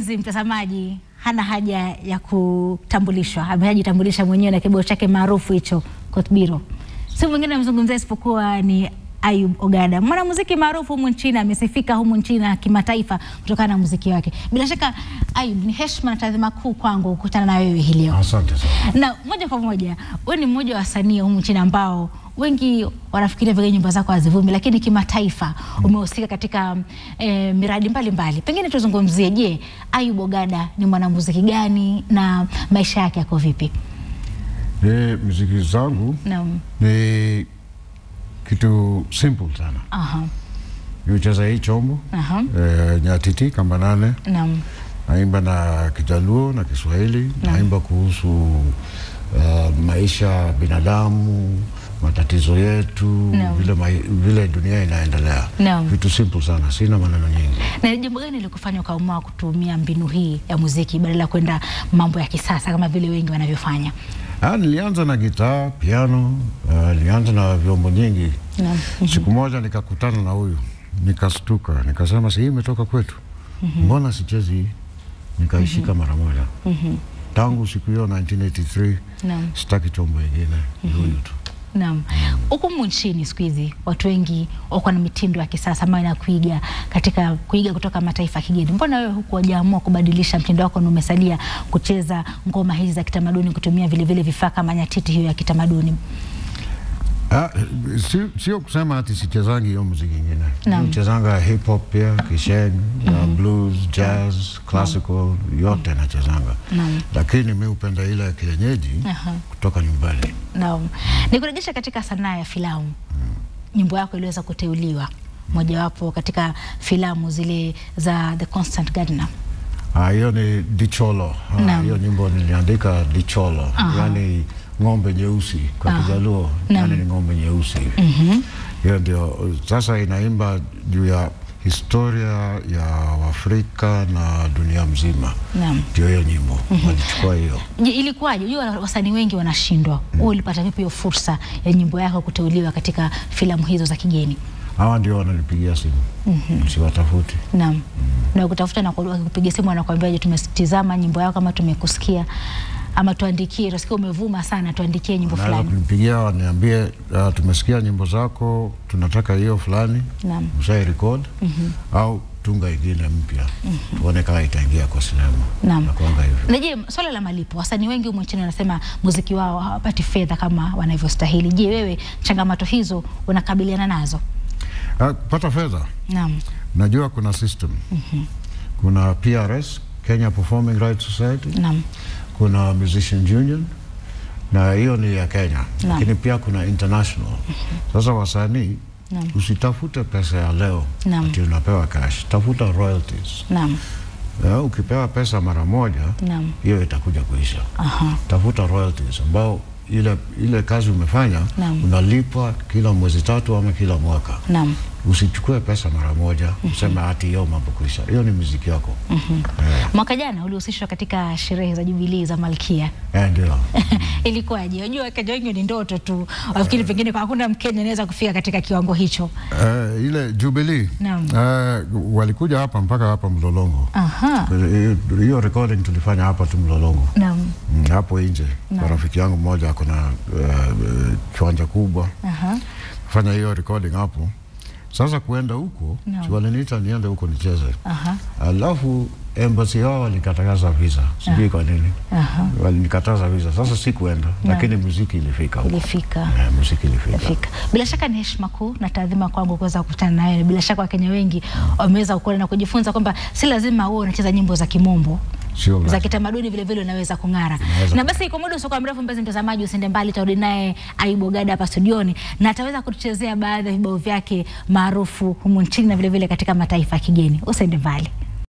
siku hizi mtazamaji hana haja ya kutambulishwa, amejitambulisha mwenyewe na kibao chake maarufu hicho Kotbiro. Si mwingine amzungumzia isipokuwa ni Ayub Ogada, mwanamuziki maarufu humu nchini, amesifika humu nchini na kimataifa kutokana na muziki wake. Bila shaka Ayub, ni heshima na taadhima kuu kwangu kukutana na wewe hii leo. Asante sana. Na moja kwa moja, wewe ni mmoja wa wasanii humu nchini ambao wengi wanafikiria vile nyimbo zako hazivumi, lakini kimataifa umehusika katika eh, miradi mbalimbali mbali. Pengine tuzungumzie, je, Ayub Ogada ni mwanamuziki gani na maisha yake yako vipi? Ni muziki zangu Naam. ni kitu simple sana. Aha. Niucheza hii chombo Aha. eh, nyatiti kamba nane, Naam. naimba na Kijaluo na Kiswahili, naimba kuhusu uh, maisha ya binadamu, matatizo yetu, Naam. vile, mai, vile dunia inaendelea. Naam. Vitu simple sana, sina maneno nyingi. Na ni jambo gani lilikufanya ukaamua kutumia mbinu hii ya muziki badala ya kwenda mambo ya kisasa kama vile wengi wanavyofanya? Ah, nilianza na gitaa, piano, uh, nilianza na vyombo nyingi. Naam. Siku moja nikakutana na huyu nikastuka, nikasema si hii imetoka kwetu, mbona sichezi hii? Nikaishika mara moja. Tangu siku hiyo 1983 Naam. sitaki chombo ingine, ni huyu tu. Naam. Huku humu nchini siku hizi watu wengi wako na mitindo ya kisasa ambayo inakuiga katika kuiga kutoka mataifa ya kigeni. Mbona wewe huku hujaamua kubadilisha mtindo wako na umesalia kucheza ngoma hizi za kitamaduni kutumia vile vile vifaa kama nyatiti hiyo ya kitamaduni? Ah, si, sio kusema ati sichezangi hiyo muziki ingine. Naam. Nichezanga hip hop pia, kisheng, uh, blues, jazz, classical, yote nachezanga. Naam. Lakini mi upenda ile ya kienyeji Aha. kutoka nyumbani. Naam. Nikurejesha katika sanaa ya filamu. Nyimbo yako iliweza kuteuliwa mojawapo katika filamu zile za The Constant Gardener. Ah, hiyo ni Dicholo. Ah, Naam. hiyo nyimbo niliandika Dicholo, Aha. yaani ng'ombe nyeusi kwa Aha. Kijaluo, Naam. yaani ni ng'ombe nyeusi. Hiyo ndio sasa inaimba juu ya historia ya Afrika na dunia mzima. Naam. Ndio hiyo nyimbo walichukua hiyo. Je, ilikuwaje? Unajua wasanii wengi wanashindwa. Wewe ulipata vipi hiyo fursa ya nyimbo yako kuteuliwa katika filamu hizo za kigeni? Hawa ndio wananipigia simu, siwatafuti. Naam. Na kutafuta na kupiga simu wanakuambia, tumetizama nyimbo yako kama tumekusikia ama tuandikie, tunasikia umevuma sana, tuandikie nyimbo Naweza fulani. kunipigia waniambie, uh, tumesikia nyimbo zako, tunataka hiyo fulani, Naam. usai record au tunga ingine mpya, tuone kama itaingia kwa sinema. Naam. Nakuanga hivyo. Na je, swala la malipo, wasanii wengi humu nchini wanasema muziki wao hawapati fedha kama wanavyostahili. Je, wewe changamoto hizo unakabiliana nazo? Ah, kupata fedha, Naam. najua kuna system. Kuna PRS, Kenya Performing Rights Society, Naam. kuna Musicians Union na hiyo ni ya Kenya, lakini pia kuna international. Sasa wasanii Naam. usitafute pesa ya leo Naam. ati unapewa cash, tafuta royalties. Naam. Eh, ukipewa pesa mara moja Naam. hiyo itakuja kuisha. Aha. Tafuta royalties ambao ile, ile kazi umefanya Naam. unalipwa kila mwezi tatu ama kila mwaka. Naam. Usichukue pesa mara moja useme ati hiyo mambo kuisha. Hiyo ni muziki wako. Mwaka jana ulihusishwa katika sherehe za Jubilii za Malkia. Eh, ndio. Ilikuwaje? Unajua Wakenya wengi ni ndoto tu, wafikiri pengine kwa hakuna Mkenya anaweza kufika katika kiwango hicho. Eh, ile Jubilee Naam. eh, walikuja hapa mpaka hapa Mlolongo. Aha. Eh, Hiyo recording tulifanya hapa tu Mlolongo. Naam. Mm, hapo nje kwa rafiki yangu mmoja ako na uh, kiwanja kubwa Aha. fanya hiyo recording hapo. Sasa kuenda huko Naam. si waliniita niende huko nicheze, Aha. alafu embassy yao walikataza visa, sijui kwa nini Aha. walinikataza visa. Sasa sikuenda, lakini muziki ilifika huko. Ilifika. Eh, muziki ilifika. Ilifika. Bila shaka ni heshima kuu na taadhima kwangu kuweza kukutana nawe. Bila shaka Wakenya wengi wameweza kuona na kujifunza kwamba si lazima uwe unacheza nyimbo za kimombo Sio za lazima. kitamaduni vile vile unaweza kung'ara. Unaweza Na basi kwa muda usiokuwa mrefu, mpenzi mtazamaji, usiende mbali, tarudi naye Ayub Ogada hapa studioni na ataweza kutuchezea baadhi ya vibao vyake maarufu humu nchini na vile vile katika mataifa ya kigeni. Usiende mbali.